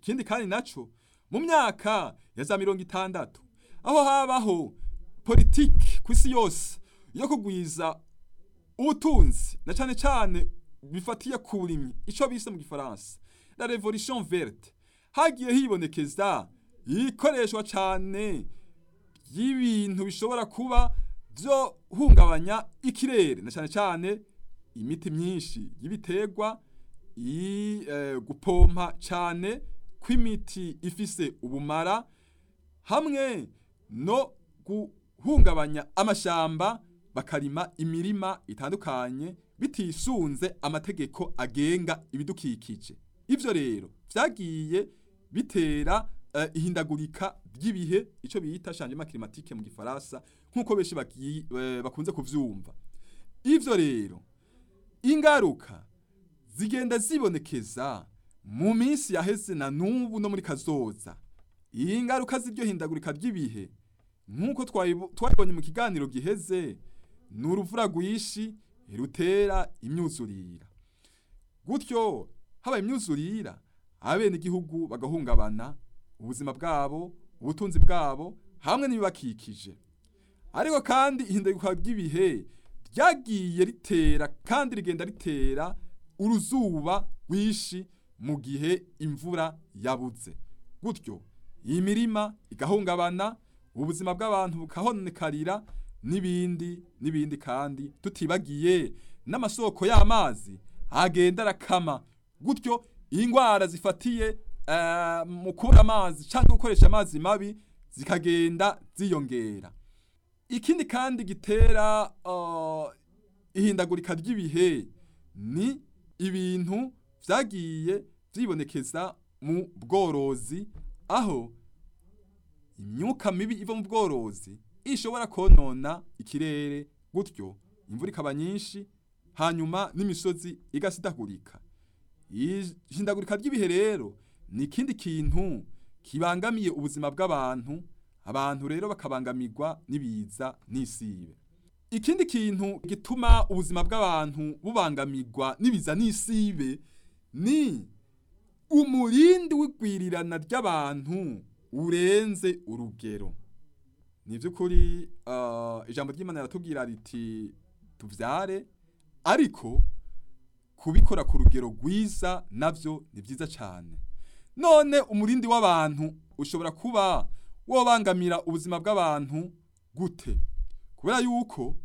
ikindi kandi naco mu myaka ya za mirongo itandatu aho habaho politiki ku isi yose yo kugwiza ubutunzi na cane cane bifatiye ku burimyi ico bise mu gifaransa la revolution verte hagiye hibonekeza ikoreshwa cane y'ibintu bishobora kuba vyo hungabanya ikirere na cane cane imiti myinshi y'ibiterwa i eh, gupompa cane kw'imiti ifise ubumara hamwe no guhungabanya amashamba bakarima imirima itandukanye bitisunze amategeko agenga ibidukikije ivyo rero vyagiye bitera uh, ihindagurika ry'ibihe ico bita changement climatique mu gifaransa nkuko benshi bagiye uh, bakunze kuvyumva ivyo rero ingaruka zigenda zibonekeza mu minsi yaheze na n'ubu no muri kazoza iyi ngaruka z'iryo hindagurika ry'ibihe nk'uko twabibonye mu kiganiro giheze ni uruvura rwishi rutera imyuzurira gutyo habaye imyuzurira abene igihugu bagahungabana ubuzima bwabo ubutunzi bwabo hamwe n'ibibakikije ariko kandi ihindagurika ry'ibihe ryagiye ritera kandi rigenda ritera uruzuba rwishi mu gihe imvura yabuze gutyo iyi mirima igahungabana ubuzima bw'abantu bukahonekarira n'ibindi n'ibindi kandi tutibagiye n'amasoko y'amazi agenda arakama gutyo indwara zifatiye uh, mu kubura amazi cyangwa gukoresha amazi mabi zikagenda ziyongera ikindi kandi gitera uh, ihindagurika ry'ibihe ni ibintu vyagiye vyibonekeza mu bworozi aho imyuka mibi iva mu bworozi ishobora konona ikirere gutyo imvura ikaba nyinshi hanyuma n'imisozi igasidagurika ihindagurika ry'ibihe rero ni ikindi kintu kibangamiye ubuzima bw'abantu abantu rero bakabangamirwa n'ibiza n'isibe ikindi kintu gituma ubuzima bw'abantu bubangamirwa n'ibiza n'isibe ni umurindi w'igwirirana ry'abantu urenze urugero ni by'ukuri uh, ijambo ry'imana riratubwira riti tuvyare ariko kubikora ku rugero rwiza navyo ni vyiza cyane none umurindi w'abantu ushobora kuba wobangamira ubuzima bw'abantu gute kubera yuko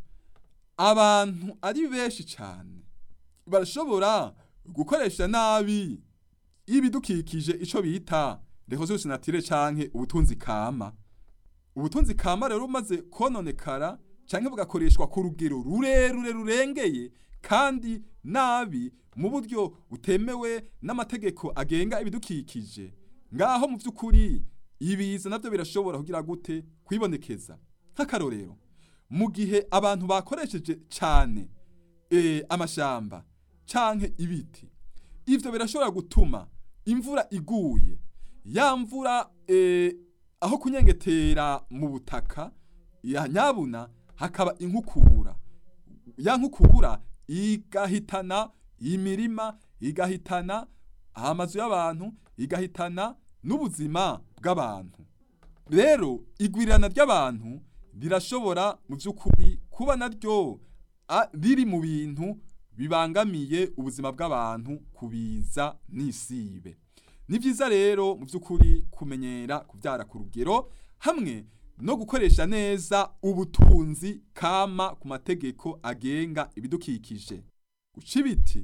abantu ari benshi cyane barashobora gukoresha nabi ibidukikije ico bita ressources naturelles canke ubutunzi kama ubutunzi kama rero umaze kononekara canke bugakoreshwa ku rugero rurerure rurengeye kandi nabi mu buryo butemewe n'amategeko agenga ibidukikije ngaho mu by'ukuri ibiza nabyo birashobora kugira gute kwibonekeza nk'akarorero mu gihe abantu bakoresheje cyane e, amashamba canke ibiti ivyo birashobora gutuma imvura iguye ya mvura e, aho kunyengetera mu butaka ya nyabuna hakaba inkukura ya nkukura igahitana imirima igahitana amazu y'abantu igahitana n'ubuzima bw'abantu rero igwirirana ry'abantu rirashobora mu by'ukuri kuba naryo riri mu bintu bibangamiye ubuzima bw'abantu kubiza n'isibe ni byiza rero mu by'ukuri kumenyera kubyara ku rugero hamwe no gukoresha neza ubutunzi kama ku mategeko agenga ibidukikije guca ibiti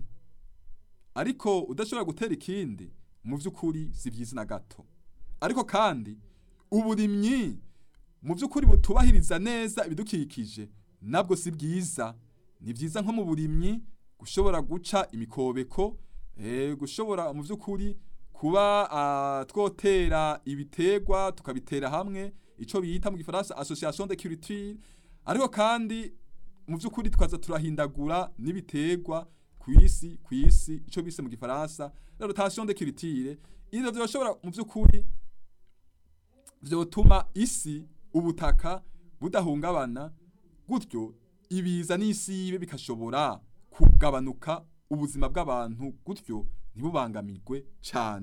ariko udashobora gutera ikindi mu by'ukuri si byiza na gato ariko kandi uburimyi mu by'ukuri butubahiriza neza ibidukikije nabwo si byiza ni byiza nko mu burimyi gushobora guca imikobeko gushobora mu by'ukuri kuba twotera ibiterwa tukabitera hamwe icyo bita mu gifaransa association de culture ariko kandi mu by'ukuri twaza turahindagura n'ibiterwa ku isi ku isi icyo bise mu gifaransa rotation de culture ivyo byoshobora mu by'ukuri vyotuma isi ubutaka budahungabana gutyo ibiza n'isibe bikashobora kugabanuka ubuzima bw'abantu gutyo ntibubangamirwe cyane